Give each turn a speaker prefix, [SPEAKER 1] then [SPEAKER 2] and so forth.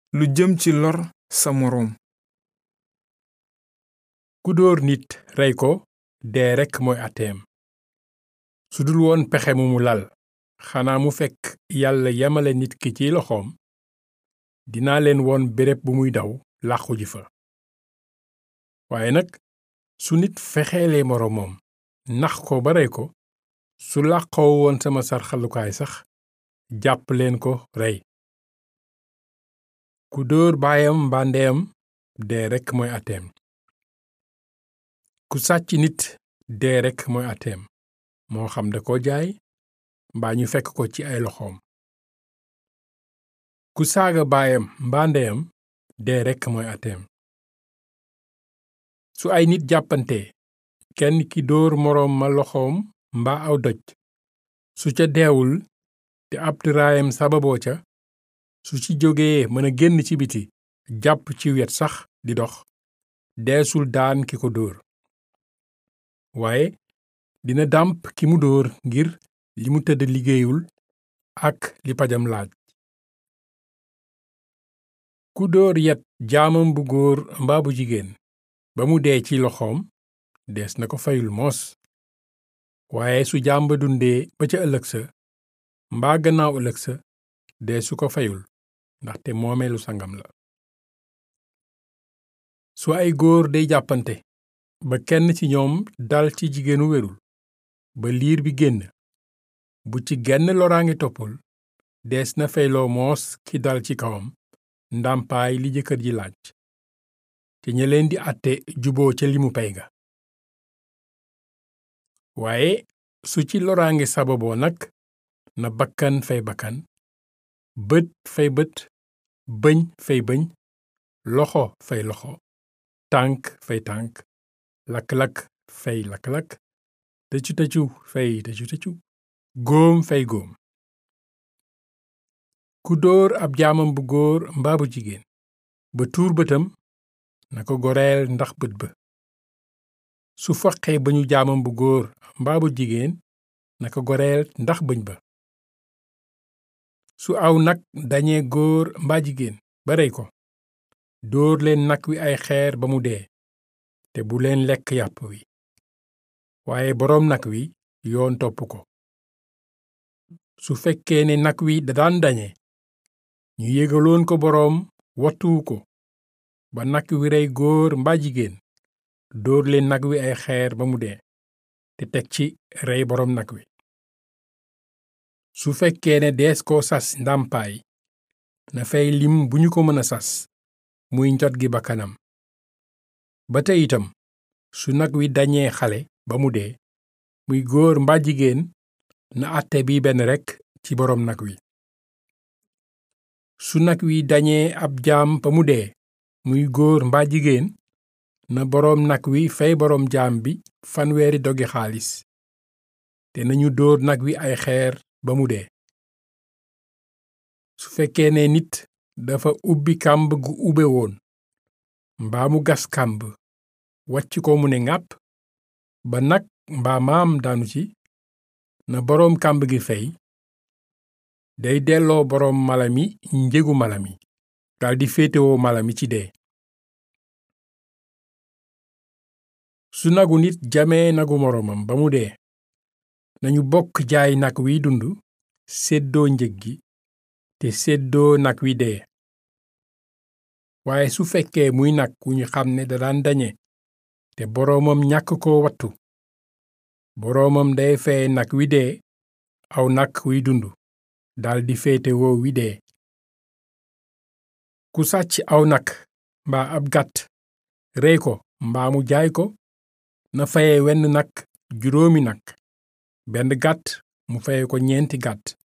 [SPEAKER 1] lu jëm ci lor sa moroom
[SPEAKER 2] ku dóor nit rey ko dee rekk mooy àtteem su dul woon pexe mu mu lal xanaa mu fekk yàlla yemale nit ki ci loxoom dinaa leen woon béréb bu muy daw làqu ji fa waaye nag su nit fexeelee moroomam nax ko ba rey ko su làqoo woon sama sarxalukaay sax jàpp leen ko rey ku dóor baayam mbaa ndeyam dee rekk mooy àtteem ku sàcc nit dee rekk mooy àtteem moo xam da ko jaay mbaa ñu fekk ko ci ay loxoom ku saaga baayam mbaa ndeyam dee rekk mooy àtteem su ay nit jàppante kenn ki dóor moroom ma loxoom mbaa aw doj su ca deewul te ab tëraayam sababoo ca su ci jógee mën a génn ci biti jàpp ci wet sax di dox deesul daan ki ko dóor waaye dina dàmp ki mu dóor ngir li mu tëdd liggéeyul ak li pajam laaj ku dóor yet jaamam bu góor mbaa bu jigéen ba mu dee ci loxoom dees na ko fayul moos waaye su jaam ba dundee ba ca ëllëg sa mbaa gannaaw ëllëg sa dee su ko fayul ndaxte moomeelu sangam la su ay góor day jàppante ba kenn ci ñoom dal ci jigéenu wérul ba liir bi génn bu ci genn loraange toppul dees na fayloo moos ki dal ci kawam ndàmpaay li jëkkër ji laaj te ña leen di àtte juboo ca limu pay ga waaye su ci loraange sababoo nag na bakkan fay bakkan bët fay bët bëñ fay bëñ loxo fay loxo tànk fay tànk lakk-lakk fay lakk-lakk tëcu tëcu fay tëcu tëcu góom fay góom ku dóor ab jaamam bu góor mbaa bu jigéen ba tuur bëtam na ko goreel ndax bët ba su foqee bañu jaamam bu góor mbaa bu jigéen na ko goreel ndax bëñ ba su aw nag dañee góor mbaa jigéen ba rey ko dóor leen nag wi ay xeer ba mu dee te bu leen lekk yàpp wi waaye boroom nag wi yoon topp ko su fekkee ne nag wi da daan dañe ñu yégaloon ko boroom wattuwu ko ba nag wi rey góor mbaa jigéen dóor leen nag wi ay xeer ba mu dee te teg ci rey boroom nag wi su fekkee ne dees ko sas ndàmpaay na fay lim bu ñu ko mën a sas muy njot gi ba kanam ba tey itam su nag wi dañee xale ba mu dee muy góor mbaa jigéen na àtte bi benn rekk ci boroom nag wi su nag wi dañee ab jaam ba mu dee muy góor mbaa jigéen na boroom nag wi fay boroom jaam bi fanweeri dogi xaalis te nañu dóor nag wi ay xeer ba mu dee su fekkee ne nit dafa ubbi kàmb gu ube woon mbaa mu gas kàmb wàcc ko mu ne ŋàpp ba nag mbaa maam daanu ci na boroom kàmb gi fey day delloo boroom mala mi njëgu mala mi daldi féetewoo mala mi ci dee su nagu nit jamee nagu moroomam ba mu dee nañu bokk jaay nag wiy dund séddoo njëg gi te séddoo nag wi dee waaye su fekkee muy nag wu ñu xam ne da daan dañe te boroomam ñàkk ko wattu boroomam day feye nag wi dee aw nag wiy dund daldi féete woo wi dee ku sàcc aw nag mbaa ab gàtt rey ko mbaa mu jaay ko na faye wenn nag juróomi nag benn gàtt mu faye ko ñeenti gàtt